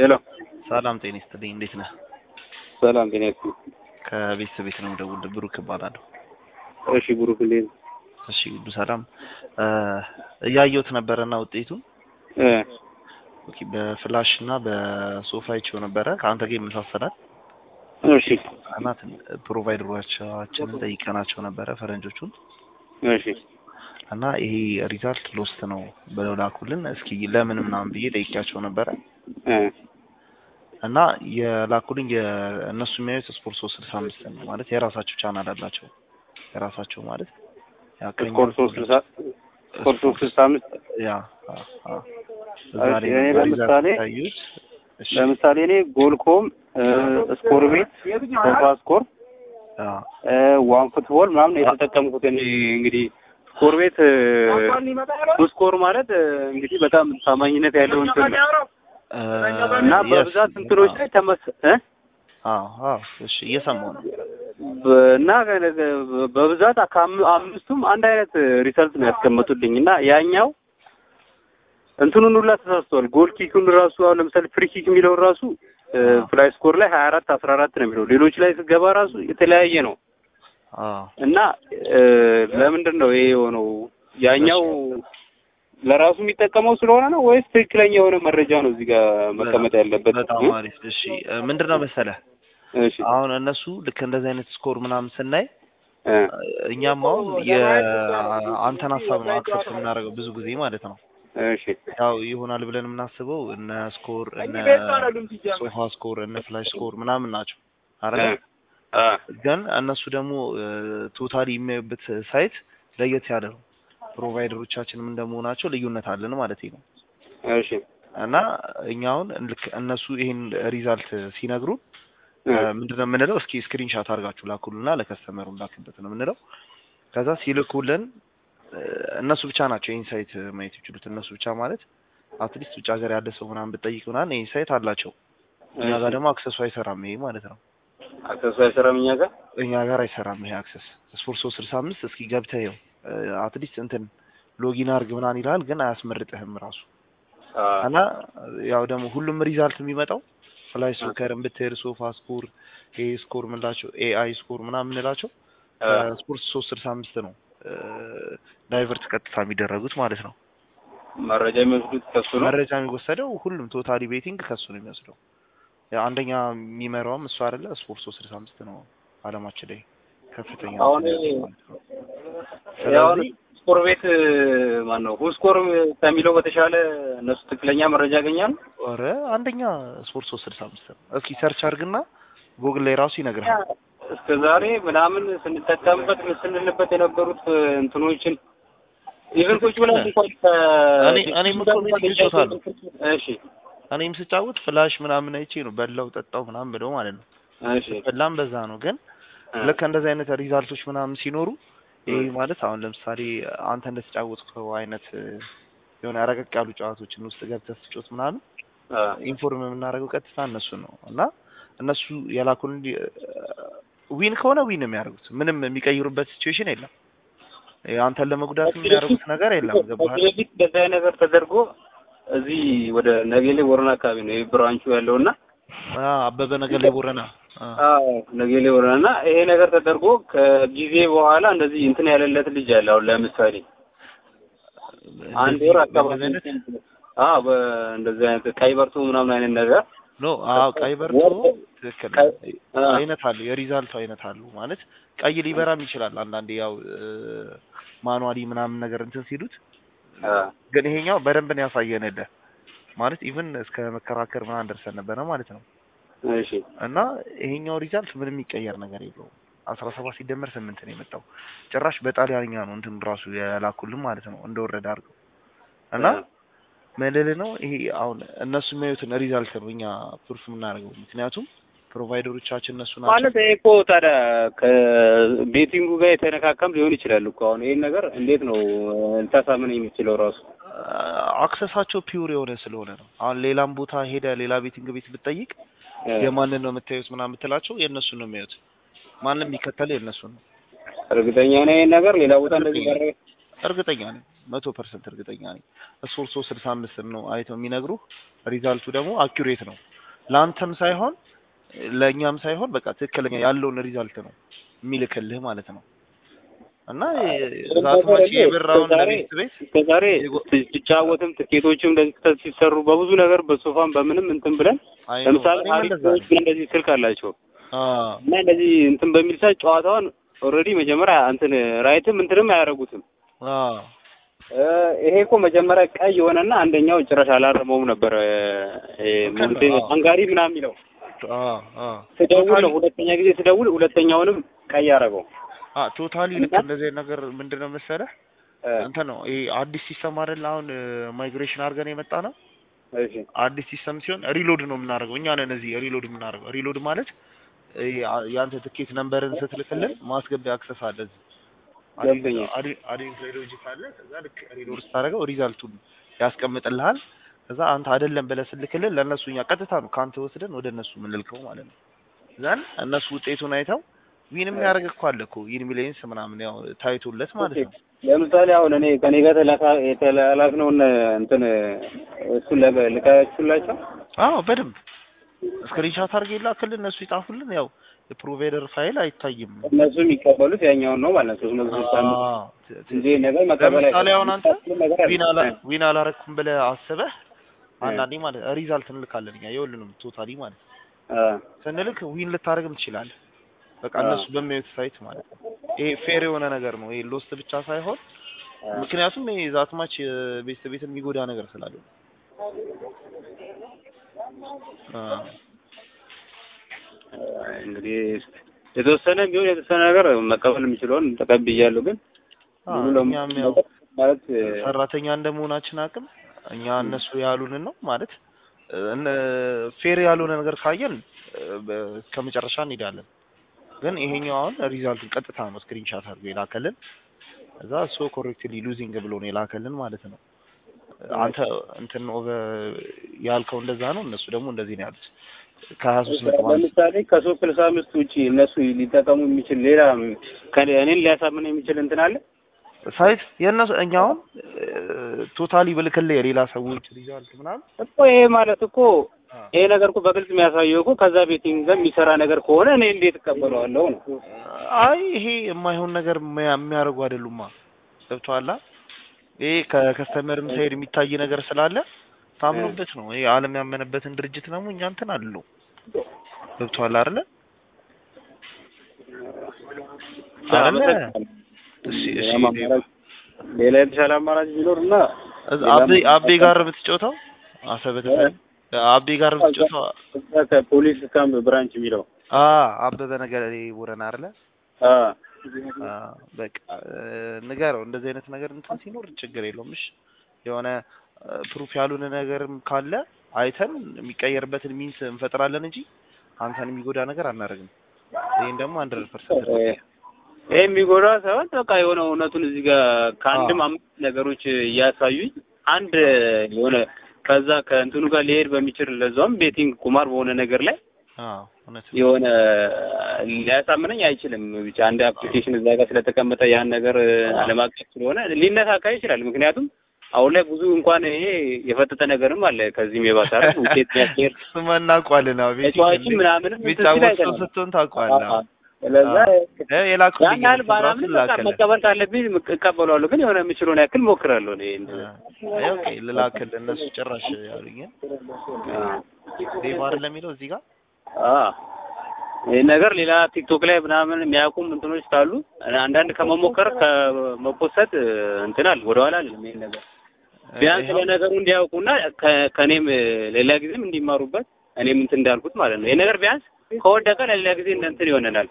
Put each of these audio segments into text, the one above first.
ሄሎ ሰላም ጤና ይስጥልኝ። እንዴት ነህ? ሰላም ጤና ይስጥልኝ። ከቤተሰብ ቤት ነው የምደውልልህ። ብሩክ እባላለሁ። እሺ ብሩክ እንዴት ነህ? እሺ ሁሉ ሰላም። እያየሁት ነበረና ውጤቱን እ ኦኬ፣ በፍላሽ እና በሶፋ ይቼው ነበረ ከአንተ ጋር ይመሳሰላል እሺ እና ፕሮቫይደሮቻችንን ጠይቀናቸው ነበረ ፈረንጆቹን እሺ እና ይሄ ሪዛልት ሎስት ነው ብለው ላኩልን። እስኪ ለምን ምናምን ብዬ ጠይቄያቸው ነበረ እ እና የላኩልኝ የእነሱ የሚያዩት ስፖርት ሶስት ስልሳ አምስት ነው ማለት የራሳቸው ቻናል አላቸው የራሳቸው ማለት ያ ከእኛ ስኮር ሶስት ስልሳ ስኮር ሶስት ስልሳ አምስት ያ አ አ እዛ እሺ፣ ላይ እኔ ነው ለምሳሌ ያዩት። እሺ ለምሳሌ እኔ ጎልኮም ስኮር ቤት ሶፋ ስኮር አ ዋን ፉትቦል ምናምን የተጠቀምኩት እኔ እንግዲህ ስኮር ቤት ስኮር ማለት እ፣ እንግዲህ በጣም ታማኝነት ያለው እንትን ነው እ እና yes፣ በብዛት እንትኖች ላይ ተመስ እ አዎ አዎ እሺ እየሰማሁ ነው። በ- እና በብዛት ከአም- አምስቱም አንድ አይነት ሪሰልት ነው ያስቀመጡልኝ እና ያኛው እንትኑን ሁላ ተሳስቷል። ጎል ኪኩን ራሱ አሁን ለምሳሌ ፍሪ ኪክ የሚለውን ራሱ አዎ። ፍላይ ስኮር ላይ ሀያ አራት አስራ አራት ነው የሚለው ሌሎች ላይ ስገባ ራሱ የተለያየ ነው አዎ እና እ፣ ለምንድን ነው ይሄ የሆነው? ያኛው ለራሱ የሚጠቀመው ስለሆነ ነው ወይስ ትክክለኛ የሆነ መረጃ ነው እዚህ ጋር መቀመጥ ያለበት? በጣም አሪፍ። እሺ እ፣ ምንድን ነው መሰለህ እሺ አሁን እነሱ ልክ እንደዚህ አይነት ስኮር ምናምን ስናይ እ፣ እኛም አሁን የአንተን ሀሳብ ነው አክሰፕት የምናደርገው ብዙ ጊዜ ማለት ነው። እሺ ያው ይሆናል ብለን የምናስበው እነ ስኮር እነ ሶፋ ስኮር እነ ፍላሽ ስኮር ምናምን ናቸው እ፣ አይደል? አ፣ ግን እነሱ ደግሞ ቶታሊ የሚያዩበት ሳይት ለየት ያለ ነው። ፕሮቫይደሮቻችንም እንደመሆናቸው ልዩነት አለን ማለት ነው። እሺ እና እኛ አሁን ልክ እነሱ ይሄን ሪዛልት ሲነግሩን እ፣ ምንድነው የምንለው? እስኪ ስክሪንሻት አድርጋችሁ ላኩልና ለከስተመሩ ላክበት ነው የምንለው። ከዛ ሲልኩልን እ፣ እነሱ ብቻ ናቸው ይህን ሳይት ማየት ይችሉት። እነሱ ብቻ ማለት አትሊስት ውጭ ሀገር ያለ ሰው ምናምን ብጠይቅ ምናምን ይህን ሳይት አላቸው። እኛ ጋር ደግሞ አክሰሱ አይሰራም ይሄ ማለት ነው። አክሰሱ አይሰራም እኛ ጋር እኛ ጋር አይሰራም ይሄ አክሰስ። ስፖርት ሶስት ስልሳ አምስት እስኪ ገብተህ ይኸው አትሊስት እንትን ሎጊን አድርግ ምናምን ይልሃል፣ ግን አያስመርጥህም ራሱ አ፣ እና ያው ደግሞ ሁሉም ሪዛልት የሚመጣው ፍላይ ሶከርን ብትሄድ ሶፋ ስኮር ኤ ስኮር ምንላቸው ኤአይ ስኮር ምናምን የምንላቸው አ፣ ስፖርት ሶስት ስልሳ አምስት ነው ዳይቨርት ቀጥታ የሚደረጉት ማለት ነው። መረጃ የሚወስዱት ከሱ ነው። መረጃ የሚወሰደው ሁሉም ቶታሊ ቤቲንግ ከሱ ነው የሚወስደው። ያው አንደኛ የሚመራውም እሱ አይደለ ስፖርት ሶስት ስልሳ አምስት ነው አለማችን ላይ ከፍተኛ አሁን እንትን ያለው ማለት ነው። ያው ስለዚህ ስኮር ቤት ማን ነው ሁስኮር ከሚለው በተሻለ እነሱ ትክክለኛ መረጃ ያገኛሉ። ኧረ አንደኛ ስፖርት ሶስት ስልሳ አምስት ነው። እስኪ ሰርች አድርግና ጉግል ላይ ራሱ ይነግርሃል። እስከ ዛሬ ምናምን ስንጠቀምበት ስንልበት የነበሩት እንትኖችን ኢቨን ቁጭ ብለን እንኳን እኔ- እኔም እኮ ቤት ይዞታለሁ። እሺ እኔም ስጫወት ፍላሽ ምናምን አይቼ ነው በላው ጠጣው ምናምን ብለው ማለት ነው። እሺ በላም በዛ ነው። ግን ልክ እንደዚህ አይነት ሪዛልቶች ምናምን ሲኖሩ ይሄ ማለት አሁን ለምሳሌ አንተ እንደተጫወትከው አይነት እ፣ የሆነ ረቀቅ ያሉ ጨዋታዎችን ውስጥ ገብተህ ስትጮት ምናምን አ፣ ኢንፎርም የምናደርገው ቀጥታ እነሱ ነው እና እነሱ የላኩን ዊን ከሆነ ዊን ነው የሚያደርጉት። ምንም የሚቀይሩበት ሲቹዌሽን የለም። እ፣ አንተን ለመጉዳት የሚያደርጉት ነገር የለም። ገባህ? ከዚህ በፊት እንደዚህ አይነት ነገር ተደርጎ እዚህ ወደ ነጌሌ ወረና አካባቢ ነው ይሄ ብራንቹ ያለውና አ፣ አበበ ነገር ላይ ቦረና አ፣ አዎ ነጌሌ ወረና እና ይሄ ነገር ተደርጎ ከጊዜ በኋላ እንደዚህ እንትን ያለለት ልጅ አለ። አሁን ለምሳሌ አንድ እንደዚህ ወር አካባቢ በእንደዚህ አይነት አዎ በእንደዚህ አይነት ቀይ በርቶ ምናምን አይነት ነገር ኖ አዎ ቀይ በርቶ ትክክል ነው። ቀይ- አ፣ አይነት አሉ የሪዛልቱ አይነት አሉ ማለት ቀይ ሊበራም ይችላል አንዳንዴ ያው ማኑዋሊ ምናምን ነገር እንትን ሲሉት አ፣ ግን ይሄኛው በደንብ ነው ያሳየንልህ ማለት ኢቭን እስከ መከራከር ምናምን ደርሰን ነበረ ማለት ነው እሺ እና ይሄኛው ሪዛልት ምንም የሚቀየር ነገር የለውም አስራ ሰባት ሲደመር ስምንት ነው የመጣው ጭራሽ በጣሊያንኛ ነው እንትን ራሱ የላኩልን ማለት ነው እንደወረደ አድርገው እና መልል ነው ይሄ አሁን እነሱ የሚያዩትን ሪዛልት ነው እኛ ፕሩፍ የምናደርገው ምክንያቱም ፕሮቫይደሮቻችን እነሱ ናቸው ማለት ይሄ እኮ ታዲያ ከቤቲንጉ ጋር የተነካከም ሊሆን ይችላል እኮ አሁን ይሄን ነገር እንዴት ነው ልታሳምን የሚችለው ራሱ አክሰሳቸው ፒውር የሆነ ስለሆነ ነው። አሁን ሌላም ቦታ ሄደ ሌላ ቤቲንግ ቤት ብትጠይቅ የማንን ነው የምታዩት ምናምን ብትላቸው የእነሱን ነው የሚያዩት። ማንም የሚከተለው የእነሱን ነው። እርግጠኛ ነኝ ይሄን ነገር ሌላ ቦታ እንደዚህ ጋር እርግጠኛ ነኝ፣ መቶ ፐርሰንት እርግጠኛ ነኝ። ስፖርት ሶስት ስልሳ አምስት ነው አይተው የሚነግሩህ ሪዛልቱ ደግሞ አኪሬት ነው። ለአንተም ሳይሆን ለእኛም ሳይሆን በቃ ትክክለኛ ያለውን ሪዛልት ነው የሚልክልህ ማለት ነው። እና ዛትማች የብራውን ለቤት ቤት እስከዛሬ ሲጫወትም ትኬቶችም እንደዚህ ክተት ሲሰሩ በብዙ ነገር በሶፋም በምንም እንትን ብለን አይ ነው፣ ለምሳሌ እኔም እንደዛ አሪፎች ነኝ። እንደዚህ ስልክ አላቸው አዎ እና እንደዚህ እንትን በሚል ሰዓት ጨዋታውን ኦልሬዲ መጀመሪያ እንትን ራይትም እንትንም አያደርጉትም። አዎ እ ይሄ እኮ መጀመሪያ ቀይ የሆነና አንደኛው ጭራሽ አላረመውም ነበር። እ ምንድን ነው አንጋሪ ምናምን የሚለው አዎ አዎ ስደውል ነው ሁለተኛ ጊዜ ስደውል ሁለተኛውንም ቀይ አደረገው። አ ቶታሊ ልክ እንደዚህ አይነት ነገር ምንድነው መሰለህ እ እንትን ነው ይሄ አዲስ ሲስተም አይደል አሁን ማይግሬሽን አድርገን የመጣ ነው እሺ አዲስ ሲስተም ሲሆን ሪሎድ ነው የምናደርገው እኛ ነን እዚህ ሪሎድ የምናደርገው ሪሎድ ማለት ይሄ አ- የአንተ ትኬት ነምበርን ስትልክልን ማስገቢያ አክሰስ አለ እዚህ ገብቶኛል። አዲንግ ሎጂክ አለ ከዛ ልክ ሪሎድ ስታደርገው ሪዛልቱን ያስቀምጥልሃል ከዛ አንተ አይደለም ብለህ ስልክልን ለእነሱ እኛ ቀጥታ ነው ከአንተ ወስደን ወደ እነሱ የምንልከው ማለት ነው ዘን እነሱ ውጤቱን አይተው ዊን የሚያደርግ እኮ አለ እኮ ዊን ሚሊየንስ ምናምን ያው ታይቶለት ማለት ነው ለምሳሌ አሁን እኔ ከኔ ጋር ተላካ የተላላክነውን እንትን እሱን ለበ- ልካችሁላቸው አዎ በደንብ ስክሪንሻት አድርገህ ይላክልን እነሱ ይጣፉልን ያው የፕሮቫይደር ፋይል አይታይም እነሱ የሚቀበሉት ያኛውን ነው ማለት ነው። ሶስት መቶ ስልሳ አምስት አዎ፣ ት- ት- ጊዜ ነገር መቀበል ለምሳሌ አሁን አንተ ነገር አለ። ዊን አላ- ዊን አላረኩም ብለህ አስበህ አንዳንዴ ማለት ሪዛልት እንልካለን እኛ የሁሉንም ቶታሊ ማለት ነው አ ስንልክ ዊን ልታደርግም ትችላለህ በቃ እነሱ በሚያዩት ሳይት ማለት ነው ይሄ ፌር የሆነ ነገር ነው ይሄ ሎስት ብቻ ሳይሆን ምክንያቱም ይሄ ዛትማች ቤት ቤትን የሚጎዳ ነገር ስላለ ነው። አ እንግዲህ የተወሰነ ቢሆን የተወሰነ ነገር መቀበል የምችለውን ተቀብያለሁ። ግን አ ሙሉ ለሙሉ እኛም ያው ማለት ሰራተኛ እንደመሆናችን አቅም እኛ እነሱ ያሉንን ነው ማለት እነ ፌር ያልሆነ ነገር ካየን እስከ መጨረሻ እንሄዳለን። ግን ይሄኛው አሁን ሪዛልቱን ቀጥታ ነው ስክሪንሻት አድርጎ የላከልን እዛ ሶ ኮሬክትሊ ሉዚንግ ብሎ ነው የላከልን ማለት ነው። አንተ እንትን ኦቨር ያልከው እንደዛ ነው፣ እነሱ ደግሞ እንደዚህ ነው ያሉት። ከሀያ ሶስት ነጥብ አንድ ለምሳሌ ከሶስት ስልሳ አምስት ውጪ እነሱ ሊጠቀሙ የሚችል ሌላ ከ- እኔን ሊያሳምን የሚችል እንትን አለ። ሳይት የእነሱ እኛ አሁን ቶታሊ ብልክልህ የሌላ ሰዎች ሪዛልት ምናምን እኮ ይሄ ማለት እኮ ይሄ ነገር እኮ በግልጽ የሚያሳየው እኮ ከዛ ቤቲንግ ጋር የሚሰራ ነገር ከሆነ እኔ እንዴት እቀበለዋለሁ ነው። አይ ይሄ የማይሆን ነገር የሚያ- የሚያደርጉ አይደሉማ። ገብቶሃል? ይሄ ከከስተመርም ሳይድ የሚታይ ነገር ስላለ ታምኖበት ነው። ይሄ ዓለም ያመነበትን ድርጅት ደግሞ እኛ እንትን አለው። ገብቶሃል አይደለ? አይደለ? እሺ እሺ። አማራጭ ሌላ የተሻለ አማራጭ ቢኖር እና እዛ አቤ አቤ ጋር የምትጫወተው አሰበ ተፈሪ አቤ ጋር የምትጫወተው እዛ ከፖሊስ ካምፕ ብራንች የሚለው አ አበበ ነገር ይሄ ቦረና አይደለ? አ አ በቃ ንገረው። እንደዚህ አይነት ነገር እንትን ሲኖር ችግር የለውም። እሺ የሆነ ፕሩፍ ያሉን ነገርም ካለ አይተን የሚቀየርበትን ሚንስ እንፈጥራለን እንጂ አንተን የሚጎዳ ነገር አናደርግም። ይሄን ደግሞ አንድ ፐርሰንት ይሄ የሚጎዳ ሳይሆን በቃ የሆነ እውነቱን እዚህ ጋር ከአንድም አምስት ነገሮች እያሳዩኝ አንድ የሆነ ከዛ ከእንትኑ ጋር ሊሄድ በሚችል ለዛውም ቤቲንግ ቁማር በሆነ ነገር ላይ አዎ እውነት ነው። የሆነ ሊያሳምነኝ አይችልም። ብቻ አንድ አፕሊኬሽን እዛ ጋር ስለተቀመጠ ያን ነገር ዓለም አቀፍ ስለሆነ ሊነካካ ይችላል። ምክንያቱም አሁን ላይ ብዙ እንኳን ይሄ የፈጠጠ ነገርም አለ ከዚህም የባሰ አይደል? ውጤት የሚያስኬድ እሱማ እናውቀዋለን። አዎ ቤት ተጫዋችም ምናምንም እንትን ሲል የሚጫወት ሰው አይተናል። ስትሆን ታውቀዋለህ። አዎ። ስለዛ እ የላኩልኝ ያን ያህል እንትን ራሱ ባላምን በቃ ላከልህ። መቀበል ካለብኝ እቀበለዋለሁ። ግን የሆነ የምችለውን ያክል ሞክራለሁ። እኔ እንደዛ አይ ኦኬ ልላክልህ። እነሱ ጭራሽ ያሉኝን ዴቭ አይደለም የሚለው እዚህ ጋር አ ይህ ነገር ሌላ ቲክቶክ ላይ ምናምን የሚያውቁም እንትኖች ካሉ አንዳንድ ከመሞከር ከመፖሰት እንትን አለ ወደኋላ አለም ይሄን ነገር ቢያንስ ይኸው ለነገሩ እንዲያውቁና ከ- ከእኔም ሌላ ጊዜም እንዲማሩበት እኔም እንትን እንዳልኩት ማለት ነው። ይሄ ነገር ቢያንስ ከወደቀ ለሌላ ጊዜ እንደ እንትን ይሆነናል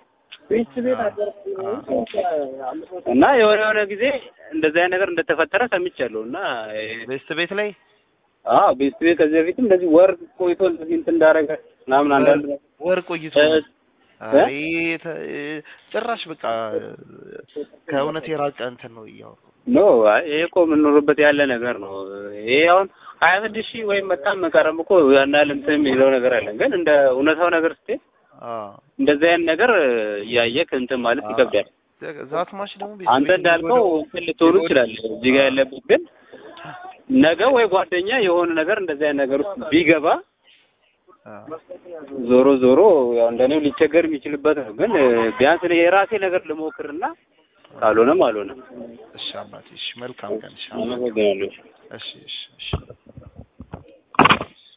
እና የሆነ የሆነ ጊዜ እንደዚህ አይነት ነገር እንደተፈጠረ ሰምቻለሁ እና ቤስት ቤት ላይ አዎ ቤስት ቤት ከዚህ በፊትም እንደዚህ ወር ቆይቶ እንደዚህ እንትን እንዳደረገ ምናምን አንዳንድ ወር ቆይቶ እ- አይ ተ- ጭራሽ በቃ ከእውነት የራቀ እንትን ነው እያወሩ ኖ አይ ይሄ እኮ የምንኖርበት ያለ ነገር ነው። ይሄ አሁን ሀያ ስድስት ሺህ ወይም በጣም መቀረም እኮ ያን ያህል እንትን የሚለው ነገር አለ። ግን እንደ እውነታው ነገር ስትሄድ አዎ እንደዚህ አይነት ነገር እያየህ እንትን ማለት አዎ። ይከብዳል። ዛት ማሽ ደግሞ ቤት አንተ ቤት እንዳልከው የሚጎዳው- እንትን ልትሆኑ ትችላለህ እዚህ ጋር ያለበት ግን ነገ ወይ ጓደኛ የሆነ ነገር እንደዚህ አይነት ነገር ውስጥ ቢገባ አዎ። ዞሮ ዞሮ ያው እንደኔው ሊቸገር የሚችልበት ነው። ግን እ፣ ቢያንስ እኔ የራሴ ነገር ልሞክርና ካልሆነም አልሆነም። እሺ አባቴ እሺ መልካም ቀን እሺ አመሰግናለሁ። እሺ እሺ እሺ